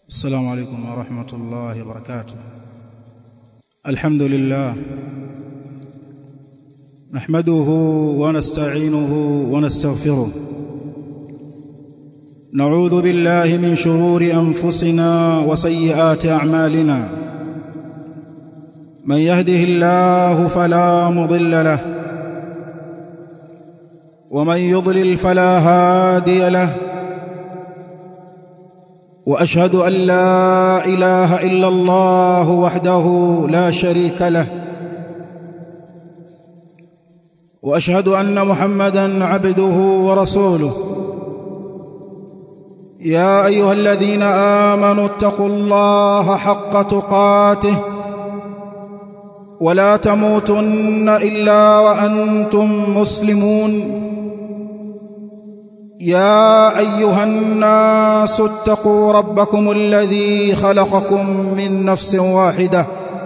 السلام عليكم ورحمة الله وبركاته الحمد لله نحمده ونستعينه ونستغفره نعوذ بالله من شرور أنفسنا وسيئات أعمالنا من يهده الله فلا مضل له ومن يضلل فلا هادي له واشهد ان لا اله الا الله وحده لا شريك له واشهد ان محمدا عبده ورسوله يا ايها الذين امنوا اتقوا الله حق تقاته ولا تموتن الا وانتم مسلمون يا ايها الناس اتقوا ربكم الذي خلقكم من نفس واحده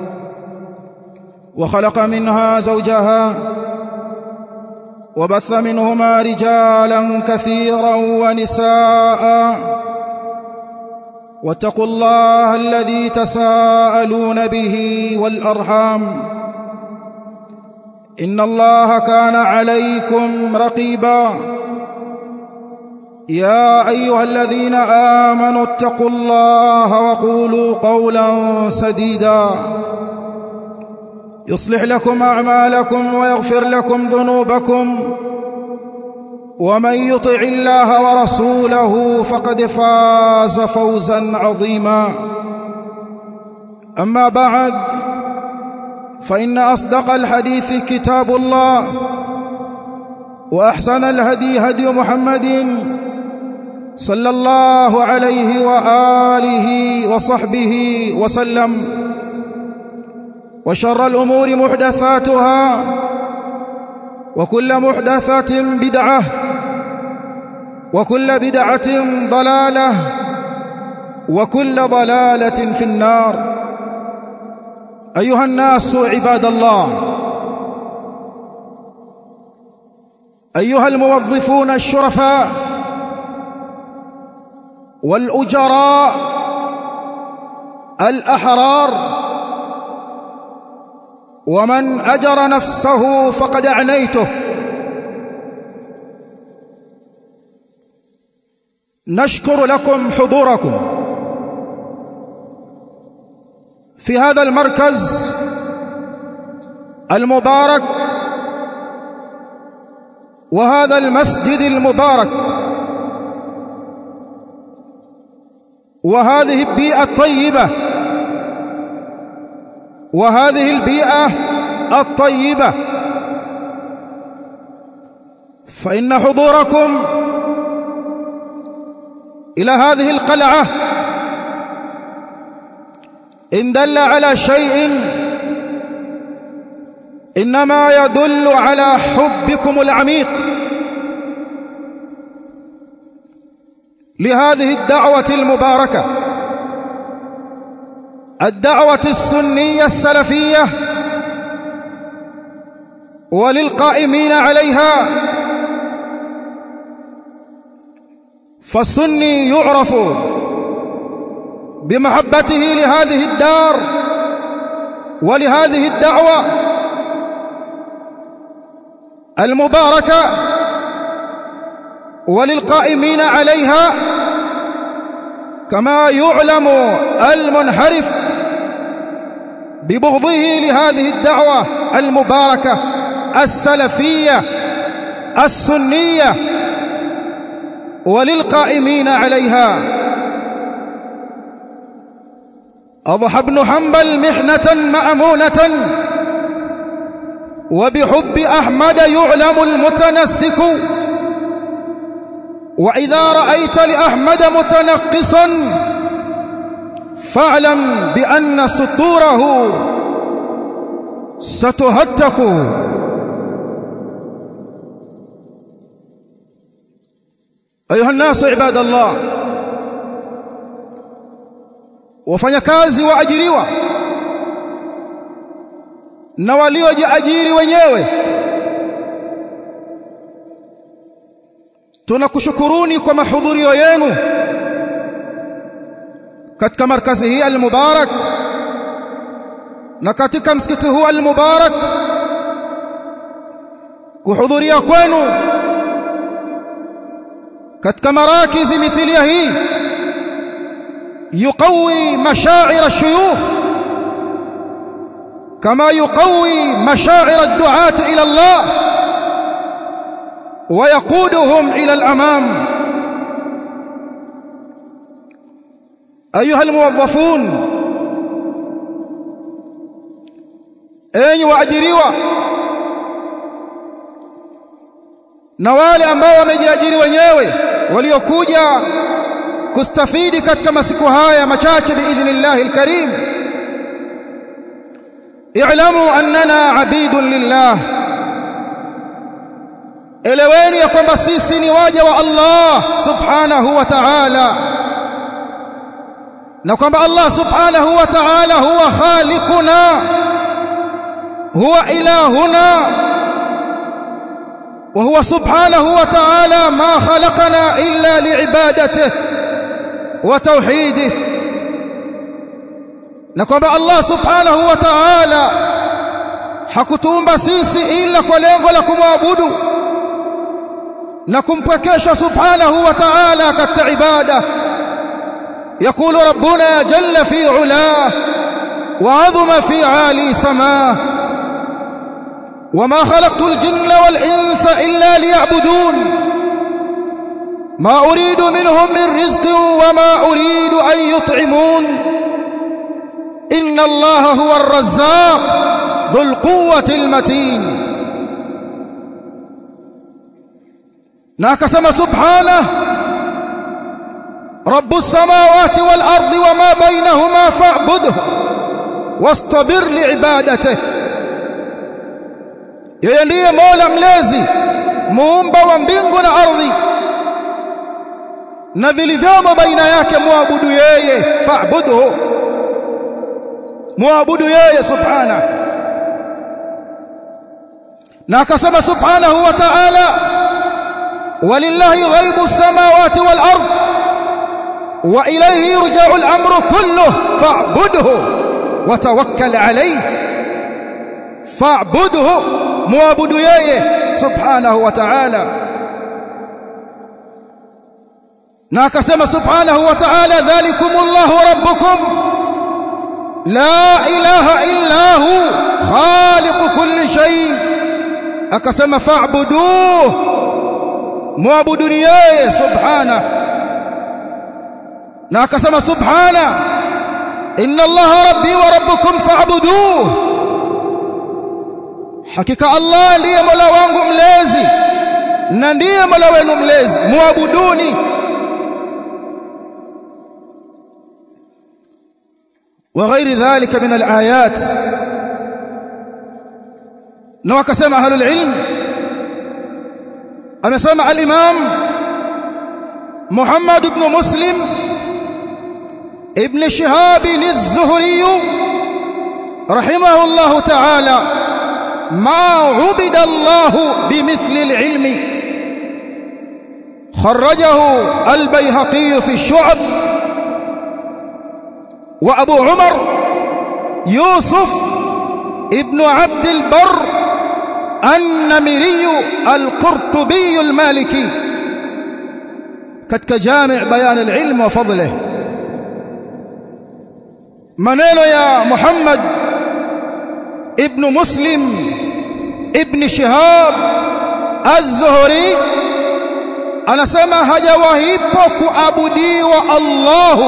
وخلق منها زوجها وبث منهما رجالا كثيرا ونساء واتقوا الله الذي تساءلون به والارحام ان الله كان عليكم رقيبا يا ايها الذين امنوا اتقوا الله وقولوا قولا سديدا يصلح لكم اعمالكم ويغفر لكم ذنوبكم ومن يطع الله ورسوله فقد فاز فوزا عظيما اما بعد فان اصدق الحديث كتاب الله واحسن الهدي هدي محمد صلى الله عليه واله وصحبه وسلم وشر الامور محدثاتها وكل محدثه بدعه وكل بدعه ضلاله وكل ضلاله في النار ايها الناس عباد الله ايها الموظفون الشرفاء والاجراء الاحرار ومن اجر نفسه فقد اعنيته نشكر لكم حضوركم في هذا المركز المبارك وهذا المسجد المبارك وهذه البيئة الطيبة وهذه البيئة الطيبة فإن حضوركم إلى هذه القلعة إن دل على شيء إنما يدل على حبكم العميق لهذه الدعوة المباركة الدعوة السنية السلفية وللقائمين عليها فالسني يعرف بمحبته لهذه الدار ولهذه الدعوة المباركة وللقائمين عليها كما يعلم المنحرف ببغضه لهذه الدعوة المباركة السلفية السنية وللقائمين عليها أضحى ابن حنبل محنة مأمونة وبحب أحمد يعلم المتنسك وإذا رأيت لأحمد متنقصا فاعلم بأن سطوره ستهتك أيها الناس عباد الله wafanyakazi waajiriwa na waliojiajiri wenyewe tunakushukuruni kwa mahudhurio yenu katika markazi hii al-mubarak na katika msikiti huu al-mubarak kuhudhuria kwenu katika marakizi mithilia hii yuqawi mashaa'ir ash-shuyukh kama yuqawi mashaa'ir ad-du'at ila Allah ويقودهم إلى الأمام أيها الموظفون أين وأجريوا na wale ambao wamejiajiri wenyewe waliokuja kustafidi katika masiku haya machache biidhnillah alkarim i'lamu annana abidun lillah eleweni ya kwamba sisi ni waja wa Allah subhanahu wa ta'ala na kwamba Allah subhanahu wa ta'ala huwa khaliquna huwa ilahuna وهو سبحانه وتعالى ما خلقنا إلا لعبادته وتوحيده نكون الله سبحانه وتعالى hakutuumba sisi ila kwa lengo la kumwabudu na kumpwekesha subhanahu wa ta'ala katika ibada يقول ربنا جل في علاه وعظم في عالي سماه وما خلقت الجن والإنس إلا ليعبدون ما أريد منهم من رزق وما أريد أن يطعمون إن الله هو الرزاق ذو القوة المتين ناكسم سبحانه رب السماوات والأرض وما بينهما فاعبده واصطبر لعبادته yeye ndiye Mola mlezi muumba wa mbingu na ardhi na vilivyomo baina yake muabudu yeye fa'budhu muabudu yeye subhana na akasema subhanahu wa ta'ala walillahi ghaibu samawati wal ard wa ilayhi yurja'u al-amru kulluhu fa'budhu wa tawakkal alayhi fa'budhu muabudu yeye subhanahu wa ta'ala na akasema subhanahu wa ta'ala dhalikumullahu rabbukum la ilaha illa hu khaliqu kulli shay akasema fa'buduhu muabudu yeye subhana na akasema subhana inna allaha rabbi wa rabbukum fa'buduhu hakika Allah ndiye Mola wangu mlezi na ndiye Mola wenu mlezi muabuduni وغير ذلك من الآيات na wakasema ahlul ilm amesema al-imam Muhammad ibn Muslim ibn Shihab az-Zuhri rahimahullah ta'ala ما عبد الله بمثل العلم خرجه البيهقي في الشعب وأبو عمر يوسف ابن عبد البر النمري القرطبي المالكي كتك جامع بيان العلم وفضله منين يا محمد ابن مسلم ابن شهاب الزهري anasema hajawahipo kuabudiwa Allahu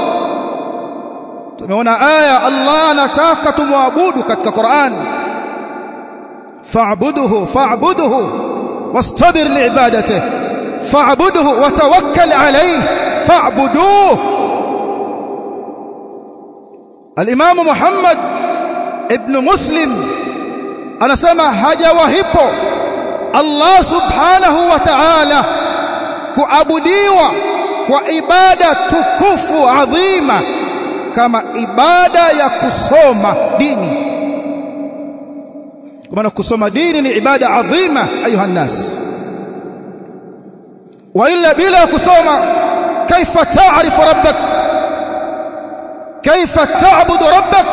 tumeona aya Allah anataka tumwabudu katika Qur'an fa'buduhu fa'buduhu wastabir li'ibadatihi fa'buduhu wa tawakkal alayhi fa'buduhu al-Imam Muhammad ibn Muslim anasema hajawahipo Allah subhanahu wa ta'ala kuabudiwa kwa ibada tukufu adhima kama ibada ya kusoma dini kwa maana kusoma dini ni ibada adhima ayuha nas wa illa bila kusoma kaifa ta'rifu rabbak kaifa ta'budu rabbak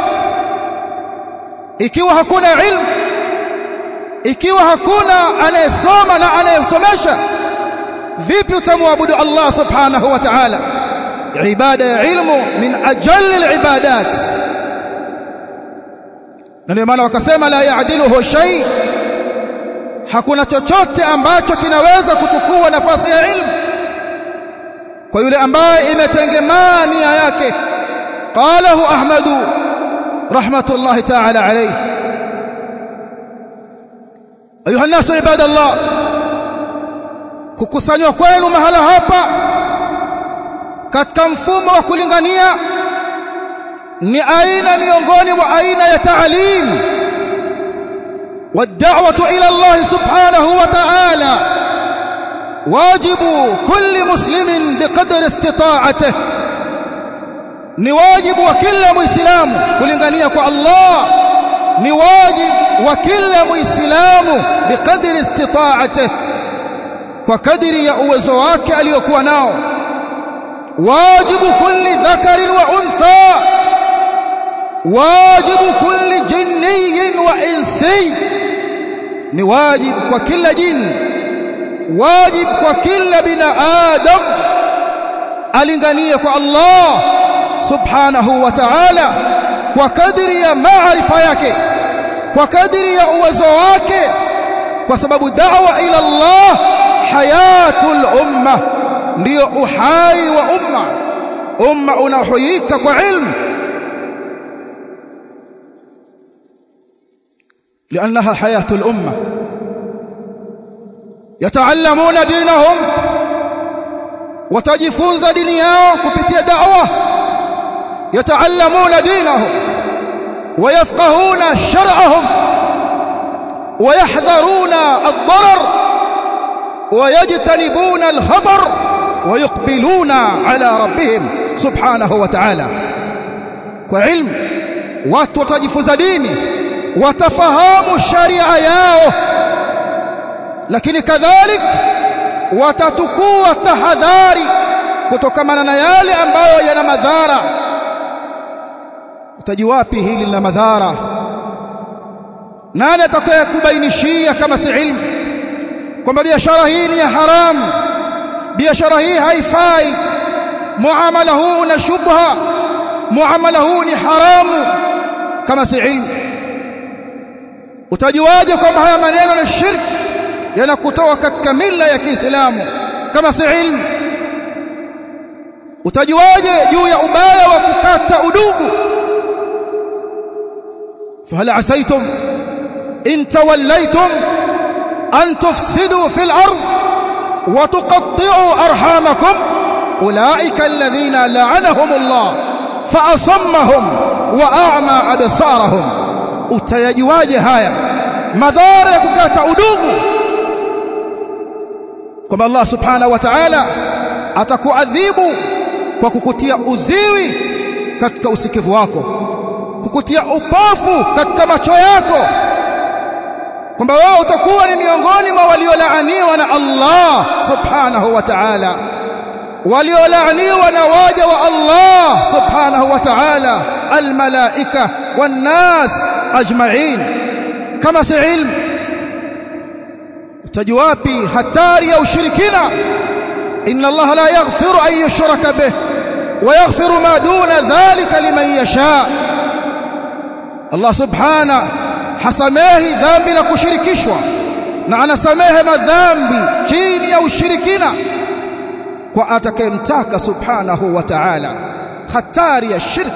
ikiwa hakuna ilmu ikiwa hakuna anayesoma na anayesomesha vipi utamwabudu Allah subhanahu wa ta'ala ibada ya ilmu min ajalli alibadat na ndio maana wakasema la yaadiluhu shay hakuna chochote ambacho kinaweza kuchukua nafasi ya ilmu kwa yule ambaye imetengemaa nia yake qalahu ahmadu rahmatullahi ta'ala alayhi ayuha nasu ibadallah kukusanywa kwenu mahala hapa katika mfumo wa kulingania ni aina miongoni mwa aina ya taalim والدعوه الى الله سبحانه وتعالى واجب كل مسلم بقدر استطاعته ni wajibu wa kila muislamu kulingania kwa Allah ni wajibu wa kila muislamu biqadri istita'atihi kwa kadiri ya uwezo wake aliyokuwa nao wajibu kulli dhakarin wa untha wajibu kulli jinniyin wa insi ni wajibu kwa kila jini wajibu kwa kila binadamu alinganie kwa Allah subhanahu wa ta'ala kwa kadiri ya maarifa yake kwa kadiri ya uwezo wake kwa sababu da'wa ila Allah hayatul umma ndio uhai wa umma umma unahuika kwa ilmu لانها حياه الامه يتعلمون دينهم watajifunza dini yao kupitia da'wa yataallamuna dinahum ويفقهون شرعهم ويحذرون الضرر ويجتنبون الخطر ويقبلون على ربهم سبحانه وتعالى وعلم watu watajifunza dini watafahamu sharia yao lakini kadhalik watatukua tahadhari kutokamana na yale ambayo yana madhara utajiwapi hili lina madhara nani atakayokubainishia kama si ilmu kwamba biashara hii ni ya haramu biashara hii haifai muamala huu una shubha muamala huu ni haramu kama si ilmu utajuaje kwamba haya maneno ni shirki yanakutoa katika mila ya Kiislamu kama si ilmu utajuaje juu ya ubaya wa kukata udugu فهل عسيتم إن توليتم أن تفسدوا في الأرض وتقطعوا أرحامكم أولئك الذين لعنهم الله فأصمهم وأعمى أبصارهم utayajuaje haya madhara ya kukata udugu kwamba Allah subhanahu wa ta'ala atakuadhibu kwa kukutia uziwi katika usikivu wako kukutia upofu katika macho yako kwamba wewe utakuwa ni miongoni mwa waliolaaniwa na Allah subhanahu wa ta'ala waliolaaniwa na waja wa Allah subhanahu wa ta'ala almalaika wannas ajma'in kama si ilmu utajuwapi hatari ya ushirikina inna Allah la yaghfiru an yushraka bih wa yaghfiru ma duna dhalika liman yasha Allah subhana hasamehi dhambi la kushirikishwa na anasamehe madhambi chini ya ushirikina kwa atakayemtaka subhanahu wa ta'ala hatari ya shirk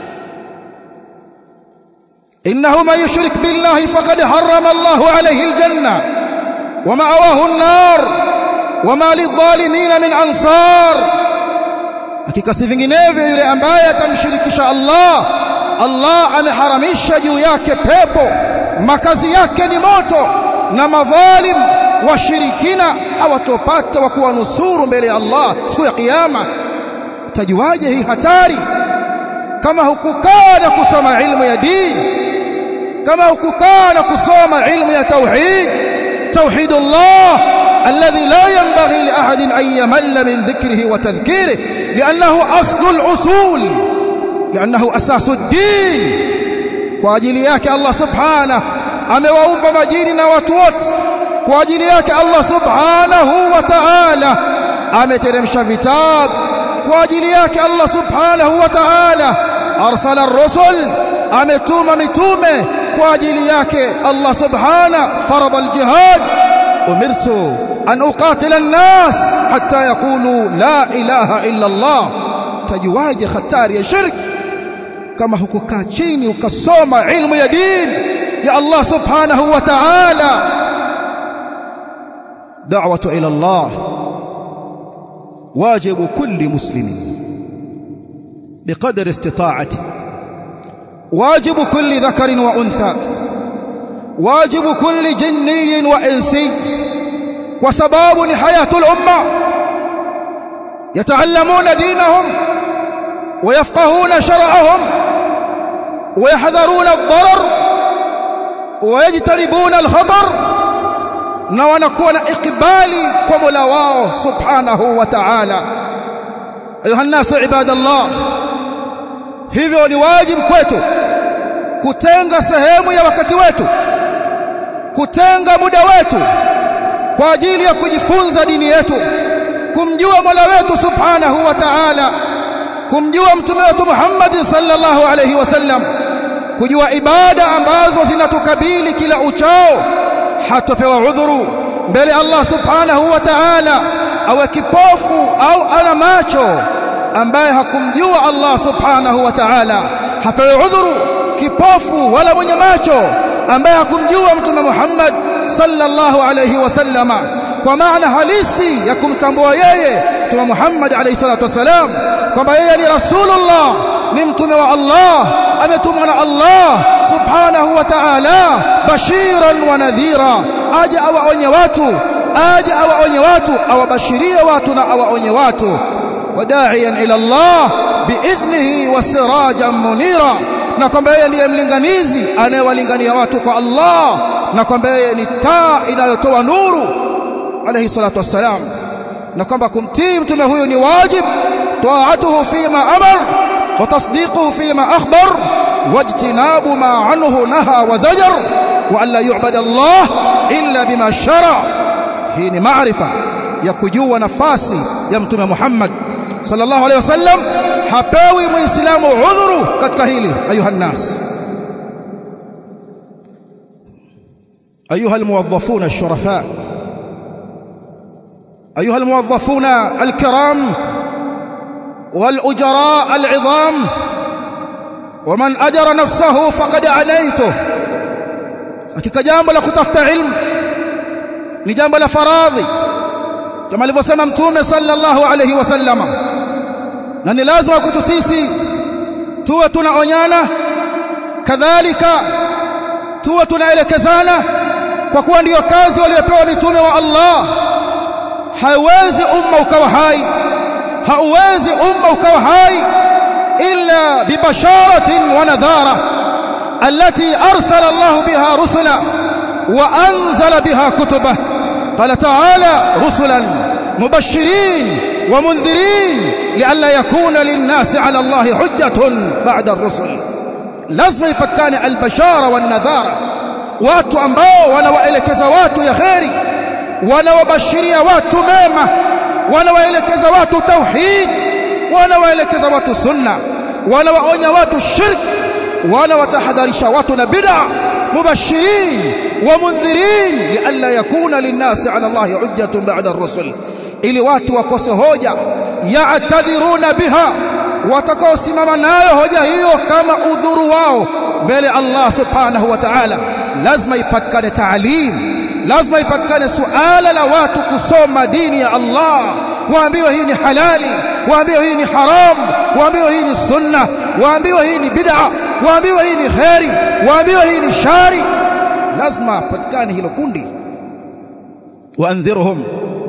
innahu man yushrik billahi faqad harrama Allahu alayhi aljanna wa ma'awahu an-nar wa ma lidh-dhalimin min ansar hakika si vinginevyo yule ambaye atamshirikisha Allah Allah ameharamisha juu yake pepo makazi yake ni moto na madhalim washirikina hawatopata wa kuwanusuru mbele ya Allah siku ya kiyama utajuaje hii hatari kama hukukaa na kusoma ilmu ya dini kama hukukaa na kusoma ilmu ya tauhid توحيد الله الذي لا ينبغي لأحد أن يمل من ذكره وتذكيره لأنه أصل الأصول lianahu asasu din kwa ajili yake Allah subhanahu amewaumba majini na watu wote kwa ajili yake Allah subhanahu wa ta'ala ameteremsha vitabu kwa ajili yake Allah subhanahu wa ta'ala arsala ar-rusul ametuma mitume kwa ajili yake Allah subhanahu farada al-jihad umirtu an uqatila an-nas hatta yaqulu la ilaha illa Allah tajuwaje hatari ya shirki kama hukukaa chini ukasoma ilmu ya dini ya Allah subhanahu wa ta'ala da'watu ila Allah واجب كل مسلم بقدر استطاعته واجب كل ذكر وانثى واجب كل جني وانسي وسباب حياه الامه يتعلمون دينهم ويفقهون شرعهم ويحذرون الضرر ويجتنبون الخطر na wanakuwa na ikibali kwa Mola wao subhanahu wa ta'ala ayuha nasu ibadallah hivyo ni wajibu kwetu kutenga sehemu ya wakati wetu kutenga muda wetu kwa ajili ya kujifunza dini yetu kumjua Mola wetu subhanahu wa ta'ala kumjua mtume wetu Muhammad sallallahu alayhi wasallam kujua ibada ambazo zinatukabili kila uchao hatopewa udhuru mbele Allah subhanahu wa ta'ala awe kipofu au ana macho ambaye hakumjua Allah subhanahu wa ta'ala hapewi udhuru kipofu wala mwenye macho ambaye hakumjua mtume Muhammad sallallahu alayhi wasallama kwa maana halisi ya kumtambua yeye mtume Muhammad alayhi salatu wasalam kwamba yeye ni rasulullah ni mtume wa Allah ametumwa na Allah subhanahu wa ta'ala bashiran wa nadhira aje awaonye watu aje awaonye watu awabashirie watu na awaonye watu wadaiyan ila Allah biidhnihi wasirajan munira na kwamba yeye ndiye mlinganizi anayewalingania watu kwa Allah na kwamba yeye ni taa inayotoa nuru alayhi salatu wassalam na kwamba kumtii mtume huyu ni wajib taatuhu fima amar wa tasdiquhu fima akhbar wajtinabu ma anhu naha wa zajar wa alla yu'bada Allah illa bima shara hii ni maarifa ya kujua nafasi ya mtume Muhammad sallallahu alayhi wasallam hapewi muislamu udhuru katika hili ayuha nas ayuha almuwazzafuna ash-shurafa أيها الموظفون الكرام والأجراء العظام ومن أجر نفسه فقد عنيته hakika jambo la kutafuta ilmu ni jambo la faradhi kama alivyosema mtume sallallahu alayhi wasallama na ni lazima kwetu sisi tuwe tunaonyana kadhalika tuwe tunaelekezana kwa kuwa ndiyo kazi waliopewa mitume wa Allah hauwezi umma ukawa hai hauwezi umma ukawa hai illa bibasharatin wa nadhara التي أرسل الله بها رسلا وأنزل بها كتبه قال تعالى رسلا مبشرين ومنذرين لئلا يكون للناس على الله حجة بعد الرسل لازم يفكان البشارة والنذارة watu ambao wanawaelekeza watu ya kheri wanawabashiria watu mema wanawaelekeza watu tauhid wanawaelekeza watu sunna wanawaonya watu shirki wanawatahadharisha watu na bid'a mubashirin wa mundhirin lialla yakuna linnasi ala Allahi hujjatun ba'da ar-rusul ili watu wakose hoja ya'tadhiruna biha watakaosimama nayo hoja hiyo kama udhuru wao mbele Allah subhanahu wa ta'ala lazima ipatikane taalim lazima ipatikane suala la watu kusoma dini ya Allah waambiwe hii ni halali waambiwe hii ni haram waambiwe hii ni sunna waambiwe hii ni bid'a waambiwe hii ni khairi waambiwe hii ni shari lazima patikane hilo kundi waandhirhum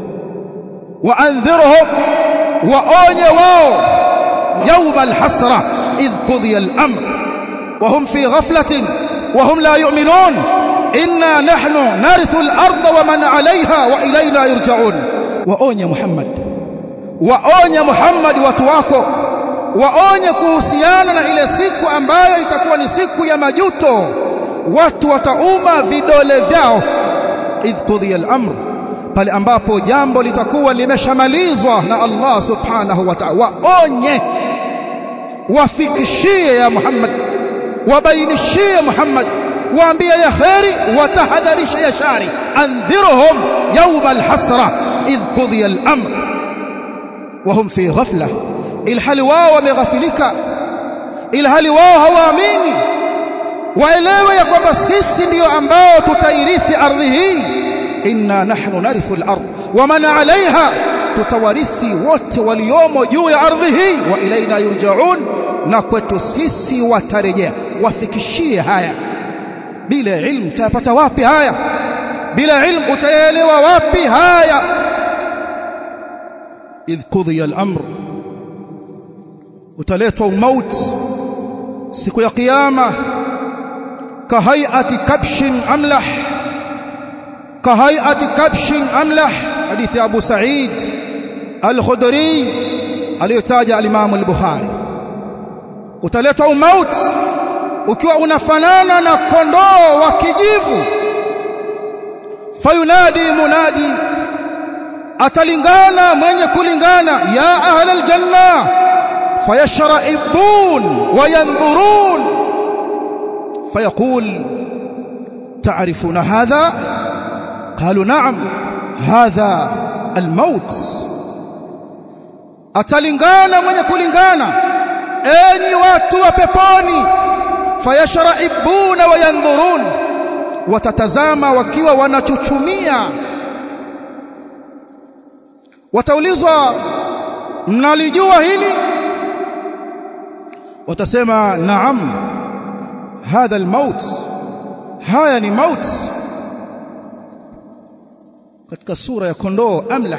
waandhirhum waonye wao يوم الحسرة إذ قضي الأمر وهم في غفلة وهم لا يؤمنون إنا نحن نرث الأرض ومن عليها وإلينا يرجعون وأوني محمد وأوني محمد وتواكو waonye kuhusiana na ile siku ambayo itakuwa ni siku ya majuto watu watauma vidole vyao idh qudhiya al-amr pale ambapo jambo litakuwa limeshamalizwa na Allah subhanahu wa ta'ala waonye wafikishie ya Muhammad wabainishie Muhammad waambie ya khairi watahadharisha ya shari andhirhum yawm al-hasra idh qudhiya al-amr وهم في غفلة ilhali wao wameghafilika ilhali wao hawaamini waelewe ya kwamba sisi ndiyo ambao tutairithi ardhi hii inna nahnu narithu al-ard wa man 'alayha tutawarithi wote waliomo juu ya ardhi hii wa ilaina yurja'un na kwetu sisi watarejea wafikishie haya bila ilmu utayapata wapi haya bila ilmu utaelewa wapi haya idh qudhiya al-amr utaletwa umaut siku ya kiyama kahayati kabshin amlah kahayati kabshin amlah hadithi Abu Sa'id al-Khudri aliyotaja al-Imam al-Bukhari utaletwa umaut ukiwa unafanana na kondoo wa kijivu fayunadi munadi atalingana mwenye kulingana ya ahlal janna فيشرئبون وينظرون فيقول تعرفون هذا قالوا نعم هذا الموت atalingana mwenye kulingana enyi watu wa peponi fayashraibuna wayandhurun watatazama wakiwa wanachuchumia wataulizwa mnalijua hili watasema naam hadha almaut haya ni maut katika sura ya kondoo amlah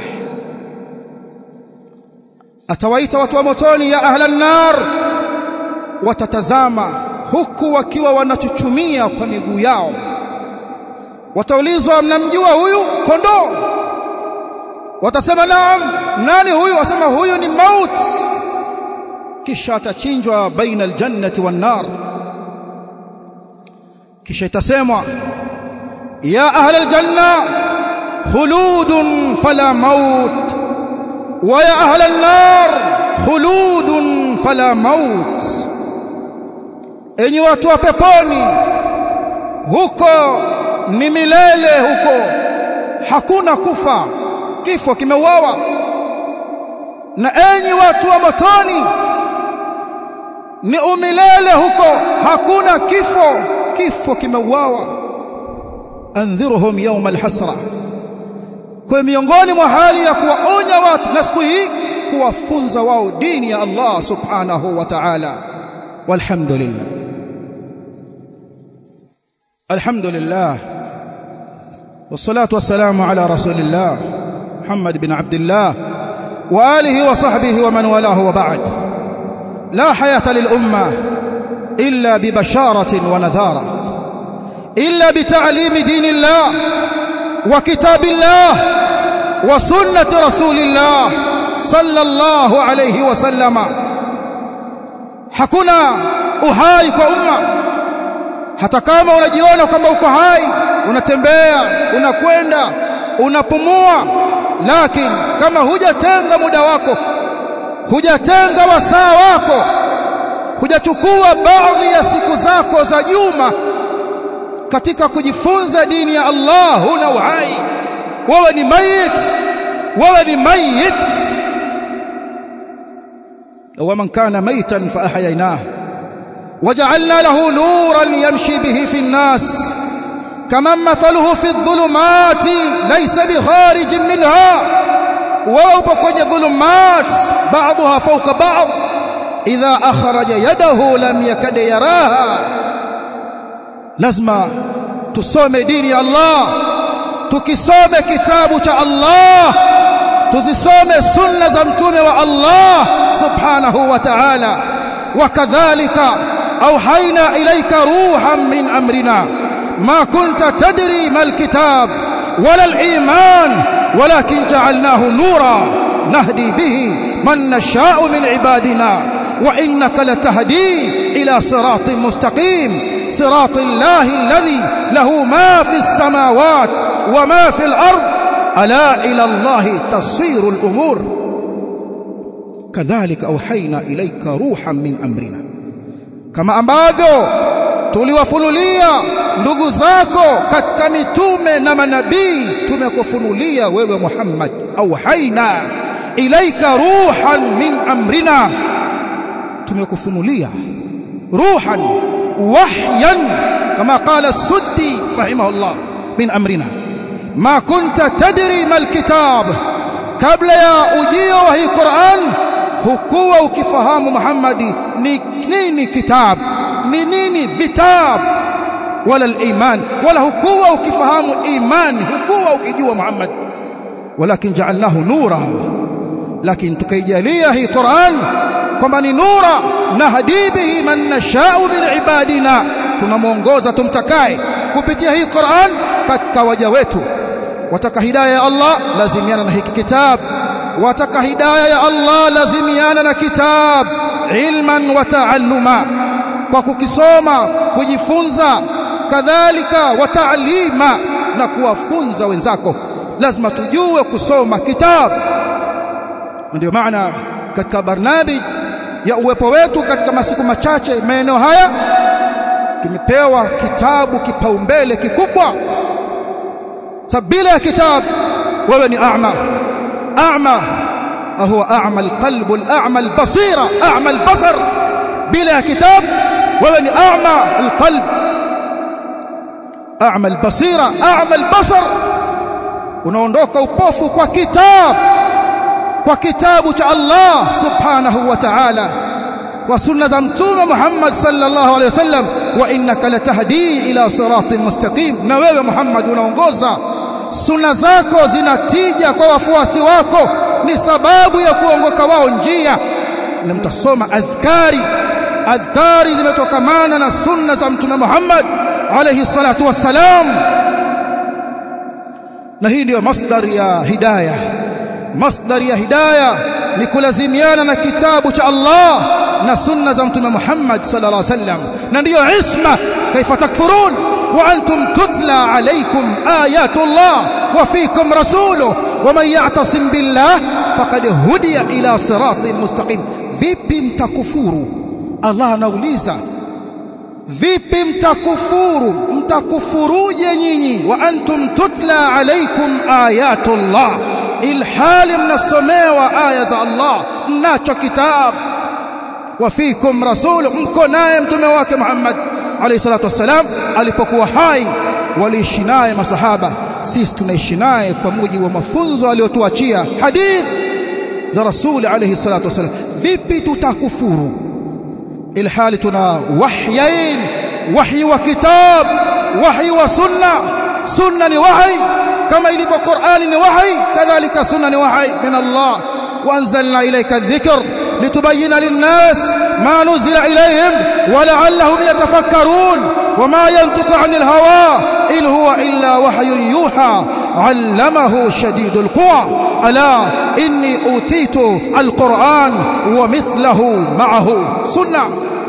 atawaita watu wa motoni ya ahla nar watatazama huku wakiwa wanachuchumia kwa miguu yao wataulizwa mnamjua huyu kondoo watasema naam nani huyu wasema huyu ni maut kisha atachinjwa baina aljannati wan nar kisha itasemwa ya ahla aljanna khuludun fala maut wa ya ahla an-nar khuludun fala maut enyi watu wa peponi huko ni milele huko hakuna kufa kifo kimeuawa na enyi watu wa motoni ni umilele huko hakuna kifo kifo kimeuawa andhirhum yawm alhasra kwa miongoni mwa hali ya kuwaonya watu na siku hii kuwafunza wao dini ya Allah subhanahu wa ta'ala walhamdulillah alhamdulillah والصلاه والسلام على رسول الله محمد بن عبد الله واله وصحبه ومن والاه وبعد لا حياه للامه الا ببشاره ونذاره الا بتعليم دين الله وكتاب الله وسنه رسول الله صلى الله عليه وسلم hakuna uhai kwa umma hata kama unajiona kwamba uko hai unatembea unakwenda unapumua lakini kama hujatenga muda wako hujatenga wasaa wako hujachukua baadhi ya siku zako za juma katika kujifunza dini ya Allah huna uhai wewe ni mayit wewe ni mayit ومن كان ميتا فأحييناه وجعلنا له نورا يمشي به في الناس كمن مثله في الظلمات ليس بخارج منها ووpo kwenye dhulumat بعضها فوق بعض إذا أخرج يده لم يكد يراها lazima tusome dini ya Allah tukisome kitabu cha Allah tuzisome sunna za mtume wa Allah subhanahu wa ta'ala wakadhalika auhaina ilayka ruhan min amrina ma kunta tadri mal kitab wala al iman walakin ja'alnahu nura nahdi bihi man nasha'u min ibadina wa innaka latahdi ila siratin mustaqim siratil lahi alladhi lahu ma fi as-samawat wa ma fi al-ard ala ila Allah tasiru al-umur kadhalika auhaina ilaika ruhan min amrina kama ambavyo tuliwafunulia ndugu zako katika mitume na manabii tumekufunulia wewe Muhammad auhaina ilaika ruhan min amrina tumekufunulia ruhan wahyan kama qala suddi rahimahullah min amrina ma kunta tadri mal kitab kabla ya ujio wa hii Qur'an hukuwa ukifahamu Muhammadi ni nini kitab ni nini vitab wala al-iman wala hukuwa ukifahamu imani hukuwa ukijua Muhammad walakin ja'alnahu nura lakini tukaijalia hii Qur'an kwamba ni nura nahdi bihi man nasha'u min ibadina tunamuongoza tumtakaye kupitia hii Qur'an katika waja wetu wataka hidayah ya Allah lazimiana na hiki kitabu wataka hidayah ya Allah lazimiana na kitab ilman wa taalluma kwa kukisoma kujifunza kadhalika wa taalima na kuwafunza wenzako lazima tujue kusoma kitabu ndio maana katika barnabi ya uwepo wetu katika masiku machache maeneo haya kimepewa kitabu kipaumbele kikubwa sabila ya kitabu wewe ni a'ma a'ma هو أعمى القلب الأعمى البصيرة أعمى البصر بلا كتاب ومن أعمى القلب أعمى البصيرة أعمى البصر unaondoka upofu kwa kitabu kwa kitabu cha Allah subhanahu wa ta'ala wa sunna za mtume Muhammad sallallahu alaihi wasallam wa innaka latahdi ila siratin mustaqim na wewe Muhammad unaongoza sunna zako zinatija kwa wafuasi wako ni sababu ya kuongoka wao njia na mtasoma adhkari adhkari zimetokamana na sunna za mtume Muhammad alayhi salatu wassalam na hii ndiyo masdar ya hidayah masdar ya hidayah ni kulazimiana na kitabu cha Allah na sunna za mtume Muhammad sallallahu alaihi wasallam na ndiyo isma kaifa takfurun wa antum tutla alaykum ayatullah wa fikum rasuluhu ومن يعتصم بالله فقد هدي الى صراط مستقيم vipi mtakufuru Allah anauliza vipi mtakufuru mtakufuruje nyinyi wa antum tutla alaykum ayatullah ilhali mnasomewa aya za Allah mnacho kitabu wa fikum rasul mko naye mtume wake Muhammad alayhi salatu wassalam alipokuwa hai waliishi naye masahaba sisi tunaishi naye kwa mujibu wa mafunzo aliyotuachia hadith za rasuli alayhi salatu wasallam vipi tutakufuru ilhali tuna wahyain wahyi wa kitab wahyi wa sunna sunna ni wahyi kama ilivyo qur'ani ni wahyi kadhalika sunna ni wahyi min Allah وانزلنا اليك الذكر لتبين للناس ما نزل اليهم ولعلهم يتفكرون وما ينطق عن الهوى إن هو إلا وحي يوحى علمه شديد القوى ألا إني أوتيت القرآن ومثله معه سنة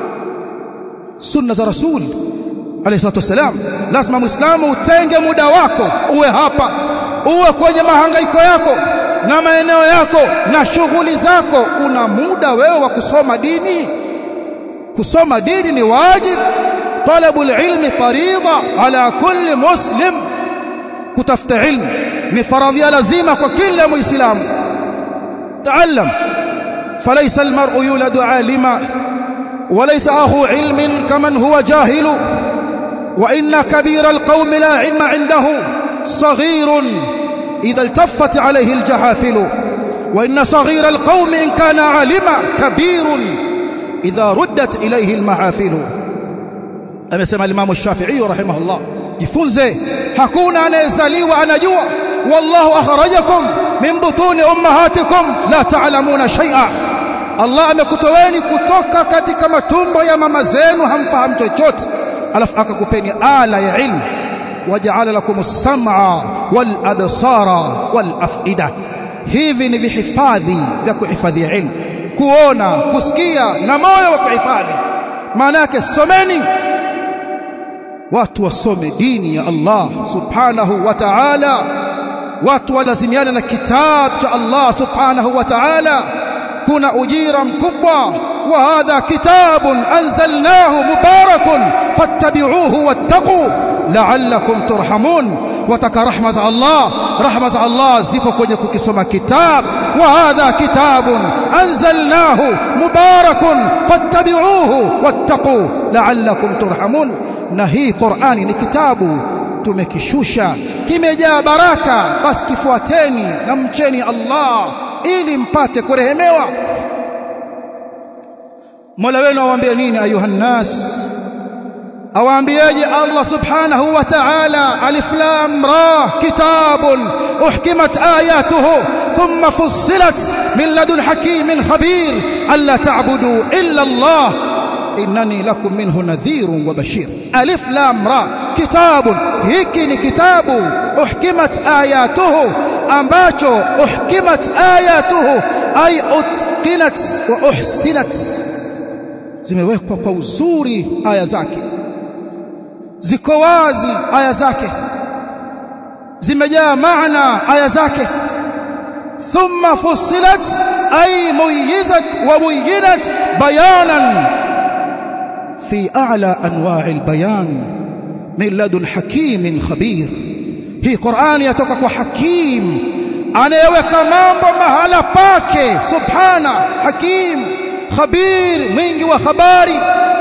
سنة رسول عليه الصلاة والسلام lazima muislamu utenge muda wako uwe hapa uwe kwenye mahangaiko yako na maeneo yako na shughuli zako una muda wewe wa kusoma dini kusoma dini ni wajibu طلب العلم فريضة على كل مسلم كتفت علم ni faradhi lazima kwa kila muislamu تعلم فليس المرء يولد عالما وليس اخو علم كمن هو جاهل وان كبير القوم لا علم عنده صغير اذا التفت عليه الجحافل وان صغير القوم ان كان عالما كبير اذا ردت اليه المحافل amesema Imam Shafi'i rahimahullah jifunze hakuna anayezaliwa anajua wallahu akhrajakum min butuni ummahatikum la ta'lamuna shay'a Allah amekutoweni kutoka katika matumbo ya mama zenu hamfahamu chochote alafu akakupeni ala ya ilmu waja'ala lakum as-sam'a wal absara wal af'ida hivi ni vihifadhi vya kuhifadhia ilmu kuona kusikia na moyo wa kuhifadhi maana yake someni watu wasome dini ya Allah subhanahu wa ta'ala watu walazimiana na kitabu cha Allah subhanahu wa ta'ala kuna ujira mkubwa wa hadha kitabun anzalnahu mubarakun fattabi'uhu wattaqu la'allakum turhamun wataka rahma za Allah rahma za Allah zipo kwenye kukisoma kitabu wa hadha kitabun anzalnahu mubarakun fattabi'uhu wattaqu la'allakum turhamun na hii Qur'ani ni kitabu tumekishusha kimejaa baraka basi kifuateni na mcheni Allah ili mpate kurehemewa Mola wenu awaambia nini ayuhan nas awaambieje Allah subhanahu wa ta'ala alif lam ra kitabun uhkimat ayatuhu thumma fussilat min ladun hakimin khabir alla ta'budu illa Allah innani lakum minhu nadhirun wa bashir alif lam ra kitabun hiki ni kitabu uhkimat ayatuhu ambacho uhkimat ayatuhu ay utqinat wa uhsinat zimewekwa kwa uzuri aya zake ziko wazi aya zake zimejaa maana aya zake thumma fussilat ay muyizat wa buyinat bayanan fi a'la anwa' albayan min ladun hakimin khabir hii Qur'ani yatoka kwa hakim anayeweka mambo mahala pake subhana hakim khabir mwingi wa habari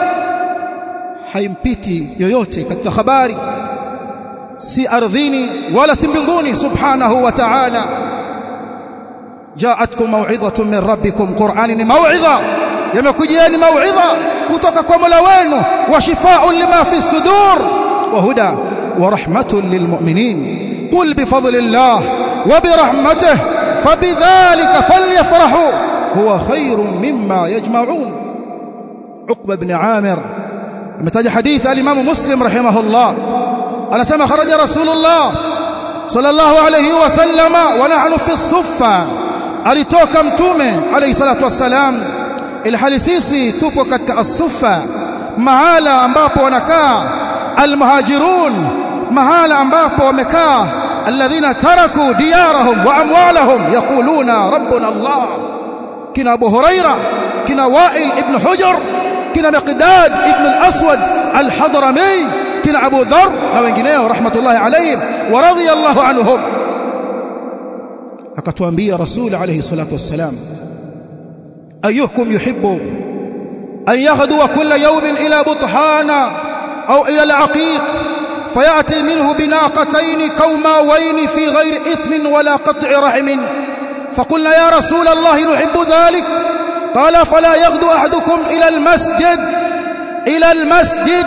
haimpiti yoyote katika habari si ardhini wala si mbinguni subhanahu wa ta'ala jaatkum maw'idhatun min rabbikum qur'ani ni maw'idha yamekujieni maw'idha kutoka kwa Mola wenu wa shifaa'un lima fi sudur wa huda wa rahmatun lilmu'minin qul bi fadlillah wa bi rahmatihi fabidhalika falyafrahu huwa khairun mimma yajma'un Uqba ibn Amir ametaja hadithi al-Imam Muslim rahimahullah anasema kharaja Rasulullah sallallahu alayhi wasallama wa nahnu fi suffa alitoka mtume alayhi salatu wassalam ilhali sisi tupo katika as-suffa mahala ambapo wanakaa al-muhajirun mahala ambapo wamekaa alladhina taraku diyarahum wa amwalahum yaquluna rabbuna Allah kina Abu Huraira kina Wa'il ibn Hujr kina Miqdad ibn al-Aswad al-Hadrami kina Abu Dharr na wengineo rahmatullahi alayhim wa radiyallahu anhum akatuambia Rasul alayhi salatu wassalam ayyukum yuhibbu an yaghduwa kulla yawmin ila buthana au ila al-aqiq فياتي منه بناقتين كوماوين في غير اثم ولا قطع رحم فقلنا يا رسول الله نحب ذلك قال فلا يغدو احدكم الى المسجد الى المسجد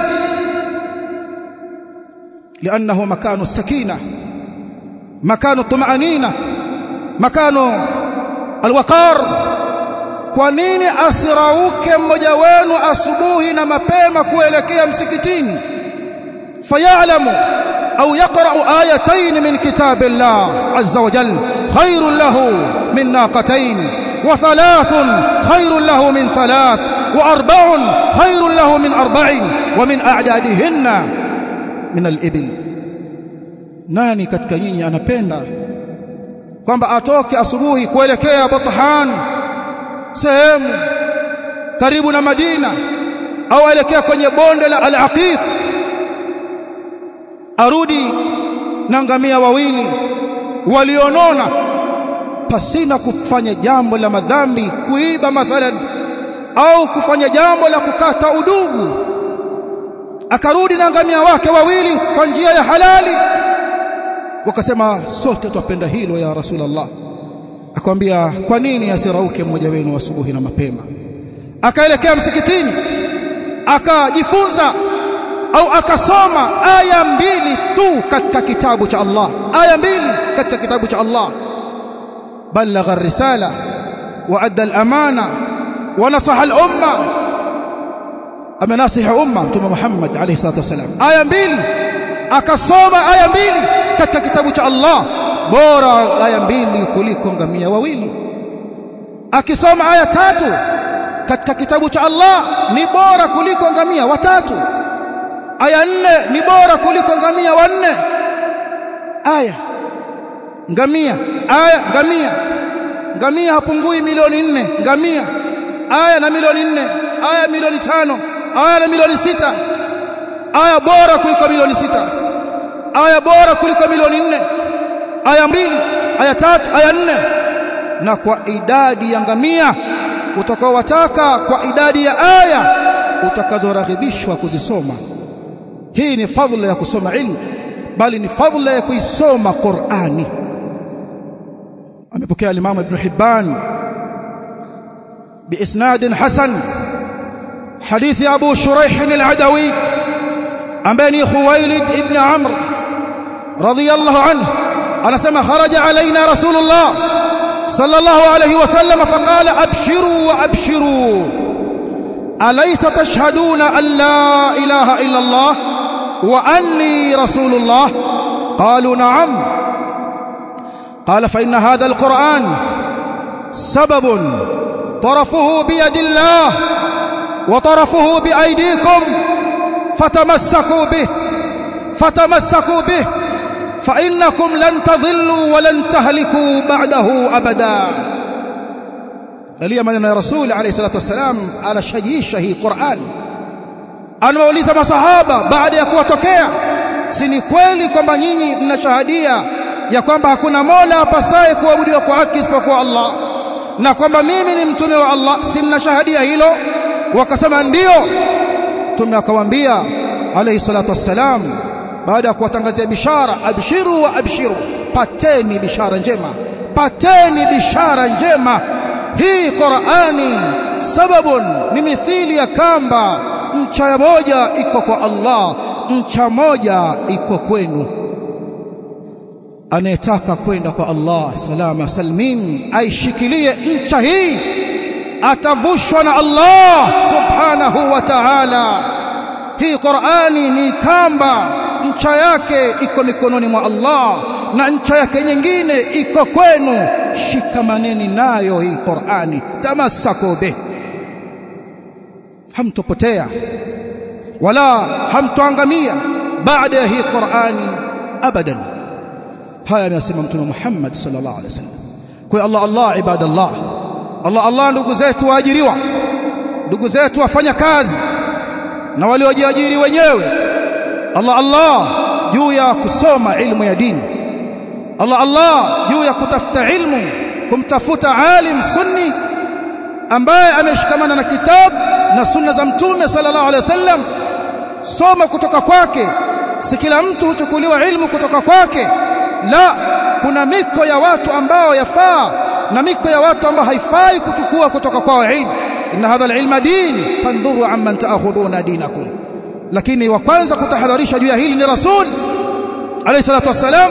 لانه مكان السكينه مكان الطمانينه مكان الوقار kwa nini asirauke mmoja wenu asubuhi na mapema kuelekea msikitini fayalamu au yaqra'u ayatayn min kitabillah azza wa jalla khairun lahu min naqatayn wa thalathun khairun lahu min thalath wa arba'un khairun lahu min arba'in wa min a'dadihinna min al-ibil nani katika nyinyi anapenda kwamba atoke asubuhi kuelekea Buthan sehemu karibu na Madina au aelekea kwenye bonde la Al-Aqiq arudi na ngamia wawili walionona pasina kufanya jambo la madhambi kuiba mathalan au kufanya jambo la kukata udugu akarudi na ngamia wake wawili kwa njia ya halali wakasema sote twapenda hilo ya rasulullah akamwambia kwa nini asirauke mmoja wenu asubuhi na mapema akaelekea msikitini akajifunza au akasoma aya mbili tu katika kitabu cha Allah aya mbili katika kitabu cha Allah balagha ar-risala wa adda al-amana wa nasaha al-umma amenasiha umma mtume Muhammad alayhi salatu wasalam aya mbili akasoma aya mbili katika kitabu cha Allah bora aya mbili kuliko ngamia wawili akisoma aya tatu katika kitabu cha Allah ni bora kuliko ngamia watatu aya nne ni bora kuliko ngamia wanne aya ngamia aya ngamia ngamia hapungui milioni nne ngamia aya na milioni nne aya milioni tano aya na milioni sita aya bora kuliko milioni sita aya bora kuliko milioni nne aya mbili aya tatu aya nne na kwa idadi ya ngamia utakaowataka kwa idadi ya aya utakazoraghibishwa kuzisoma hii ni fadhila ya kusoma ilmu bali ni fadhila ya kuisoma Qur'ani amepokea al-Imam Ibn Hibban بإسناد حسن حديث أبو شريح العدوي عن بني خويلد ابن عمرو رضي الله عنه أنا سمع خرج علينا رسول الله صلى الله عليه وسلم فقال أبشروا وأبشروا أليس تشهدون أن لا إله إلا الله وأني رسول الله قالوا نعم قال فإن هذا القرآن سبب طرفه بيد الله وطرفه بأيديكم فتمسكوا به فتمسكوا به فإنكم لن تضلوا ولن تهلكوا بعده أبدا قال من الرسول عليه الصلاة والسلام على شجيشه قرآن anawauliza masahaba baada ya kuwatokea si ni kweli kwamba nyinyi mnashahadia ya kwamba hakuna mola apasaye kuabudiwa kwa haki isipokuwa Allah na kwamba mimi ni mtume wa Allah si mnashahadia hilo wakasema ndio mtume akawaambia alayhi salatu wassalam baada ya kuwatangazia bishara abshiru wa abshiru pateni bishara njema pateni bishara njema hii Qur'ani sababun ni mithili ya kamba ncha moja iko kwa Allah ncha moja iko kwenu anayetaka kwenda kwa Allah salama salmin aishikilie ncha hii atavushwa na Allah subhanahu wa ta'ala hii Qur'ani ni kamba ncha yake iko mikononi mwa Allah na ncha yake nyingine iko kwenu shikamaneni nayo hii Qur'ani tamassaku bih hamtopotea wala hamtoangamia baada ya hii Qur'ani abadan haya amesema mtume Muhammad sallallahu alaihi wasallam kwa Allah Allah ibadallah Allah Allah ndugu zetu waajiriwa ndugu zetu wafanya kazi na waliojiajiri wenyewe Allah Allah juu ya kusoma ilmu ya dini Allah Allah juu ya kutafuta ilmu kumtafuta alim sunni ambaye ameshikamana na kitabu na sunna za mtume sallallahu alaihi wasallam soma kutoka kwake si kila mtu huchukuliwa ilmu kutoka kwake la kuna miko ya watu ambao yafaa na miko ya watu ambao haifai kuchukua kutoka kwao ilmu inna hadha alilma din fandhuru amman ta'khudhuna dinakum lakini wa kwanza kutahadharisha juu ya hili ni rasul alayhi salatu wassalam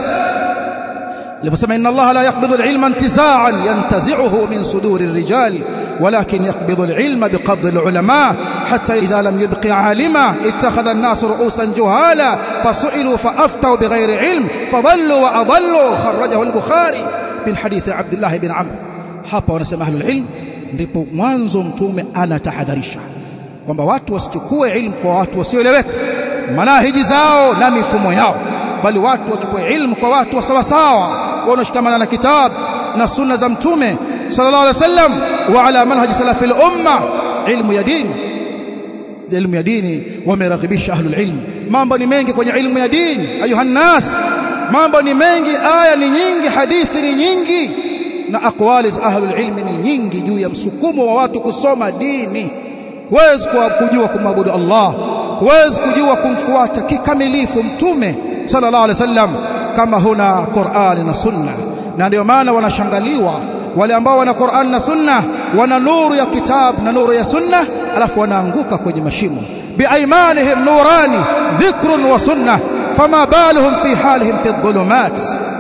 aliposema inna allaha la yaqbidhu alilma intiza'an yantazi'uhu min suduri الرجال ولكن يقبض العلم بقبض العلماء حتى إذا لم يبق عالما اتخذ الناس رؤوسا جهالا فسئلوا فأفتوا بغير علم فضلوا وأضلوا خرجه البخاري من حديث عبد الله بن عمرو hapa wanasema ahlul ilm ndipo mwanzo mtume anatahadharisha kwamba watu wasichukue ilmu kwa watu wasioeleweka manahiji zao na mifumo yao bali watu wachukue ilmu kwa watu wa sawa sawa wanaoshikamana na kitabu na sunna za mtume sallallahu alaihi wasallam wa ala manhaj salafil umma ilmu ya dini ilmu ya dini wameraghibisha ahlul ilm mambo ni mengi kwenye ilmu ya dini ayuha nas mambo ni mengi aya ni nyingi hadithi ni nyingi na aqwali za ahlul ilmi ni nyingi juu ya msukumo wa watu kusoma dini huwezi kujua kumwabudu Allah huwezi kujua kumfuata kikamilifu mtume sallallahu alaihi wasallam kama huna Qur'ani na sunna na ndio maana wanashangaliwa wale ambao wana Qur'an na Sunna wana nuru ya kitabu na nuru ya Sunna alafu wanaanguka kwenye mashimo biaimanihim nurani dhikrun wa sunna fama baluhum fi halihim fi dhulumat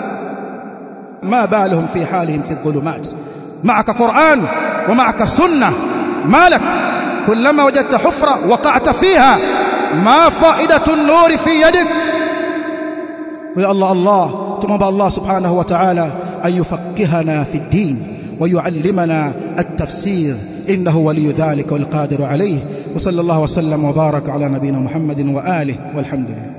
ما بالهم في حالهم في الظلمات معك قرآن ومعك سنة مالك كلما وجدت حفرة وقعت فيها ما فائدة النور في يدك ويا الله الله تمام الله سبحانه وتعالى أن يفقهنا في الدين ويعلمنا التفسير إنه ولي ذلك والقادر عليه وصلى الله وسلم وبارك على نبينا محمد وآله والحمد لله